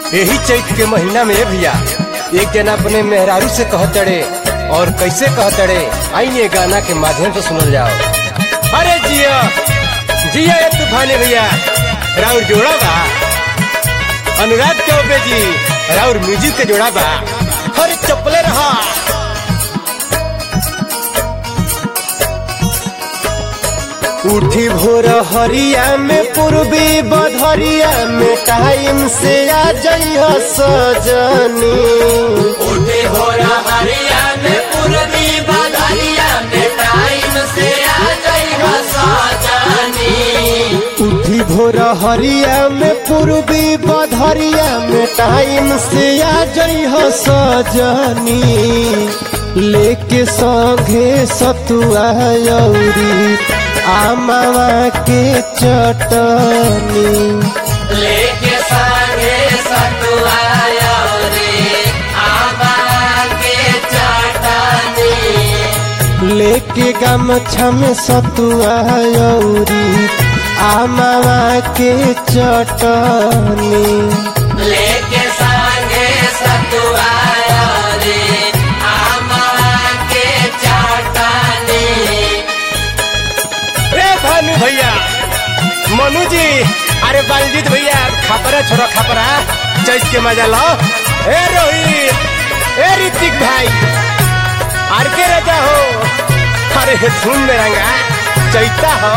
यही चैत के महीना में भैया एक जना अपने मेहरारू से कहतड़े और कैसे कहतड़े आइए गाना के माध्यम से सुनल जाओ अरे जिया जिया ये तूफानी भैया राउर जोड़ा बा अनुराग चौबे जी राउर म्यूजिक के जोड़ा बा हर चपले रहा उठी भोर हरिया में पूर्वी बधरिया में टाइम से आ जइह सजनी उठे हो हरिया में पूर्वी बदरिया में टाइम से आ जाइबा साजनी उठी भोर हरिया में पूर्वी बधरिया में टाइम से आ जइह सजनी लेके संघे सतुआ यौरी आमावा के चटनी लेके संगे सतुआ रे आबा के चटनी लेके गमछा में सतुआ यौरी आमावा के चटनी लेके संगे सतुआ रे आबा के चटनी ए भानु भैया मनु जी अरे बलजीत भैया खपरा छोड़ो खपरा चैत के मजा लो ए रोहित ए ऋतिक भाई आर के राजा हो अरे धूम में रंगा चैता हो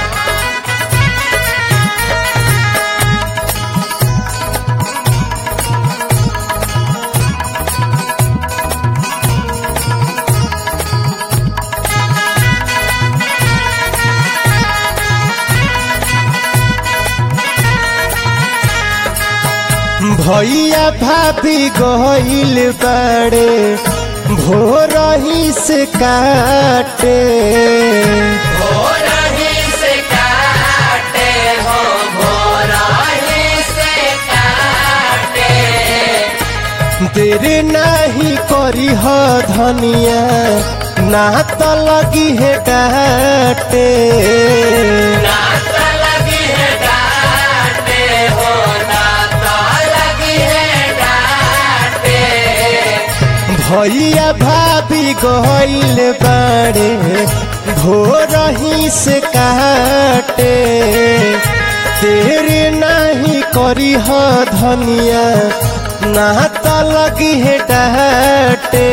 भैया भाभी गहिल बड़े भोर ही से काटे भोरही से काटे हो भोरही से काटे देर नहीं करी ह धनिया ना तो लगी है डाटे नात लगी है डाटे हो नात लगी है डाटे भैया भाभी गइल बाड़े भोर ही से काटे देर नहीं करी ह धनिया ना तो लगी है डाटे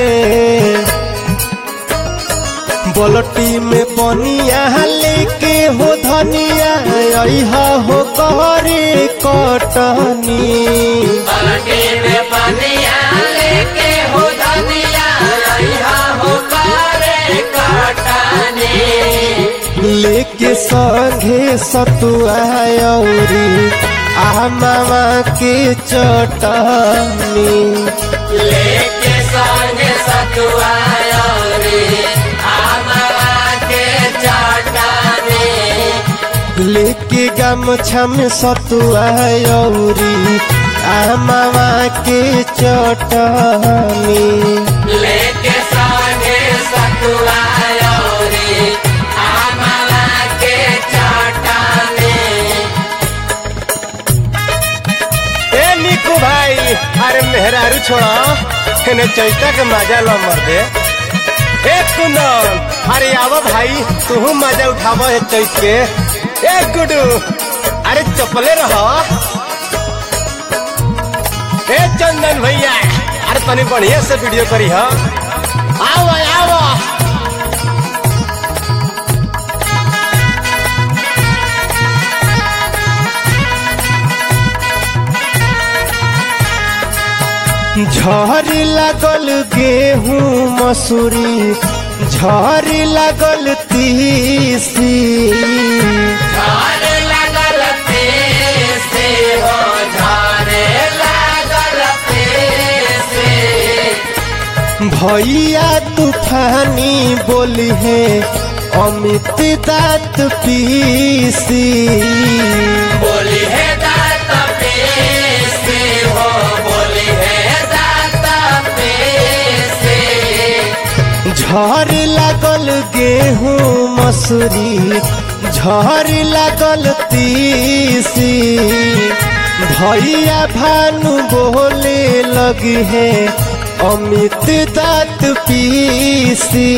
बोलटी में पनिया लेके हो धनिया अइहा हो करे कटनी पलटी में पनिया लेके हो धनिया यहाँ हो करे कटनी लेके संघे सतुआ औरी आमावा के चटनी लेके संगे सतुआ रे आमला के चटनी लेके गमछा में सतुआ औरी आमावा के चटनी लेके संगे सतुआ रे आमला के चटनी ए निकू भाई अरे मेहरारू छोड़ा इन्हें चैता के मजा लो मर दे ए कुंदन अरे आवा भाई तू मजा उठावा है चैत के ए गुडू अरे चपले रहो ए चंदन भैया अरे तनी बढ़िया से वीडियो करी हा आओ आओ झरी लागल गेहूं मसूरी झरी लागल तीसी झारे लागल से हो झारे लागल से भैया तूफानी बोली है अमित दात पीसी बोली है दात पेसे हो बोली है दात पेसे झर लागल गेहूं मसूरी झर लागल तीसी भैया भानु बोले लगी है अमित दात पीसी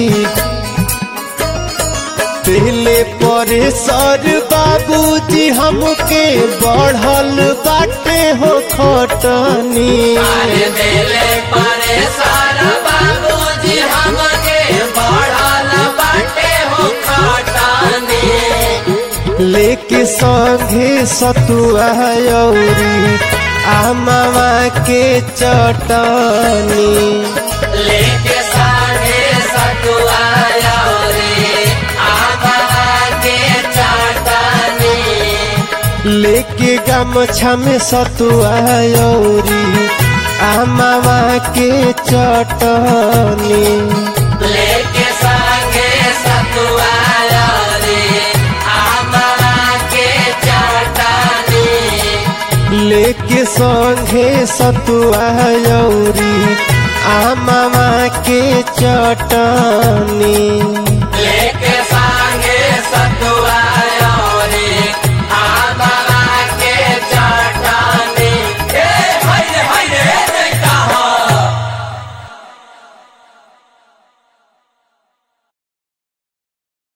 पहले परे सर बाबूजी हमके बढ़ल बाटे हो खटनी अरे दिले परेशान बाबूजी हमके बढ़ल बाटे हो खटानी लेके संगे सतुआ औरी आमावा के चटनी लेके साढ़े सतुआ रे आबा के चाटनी लेके गमछा में सतुआ औरी आमावा के चटनी लेके संगे सतुआ रे आबा के चाटनी लेके संगे सतुआ औरी आमावा के चटनी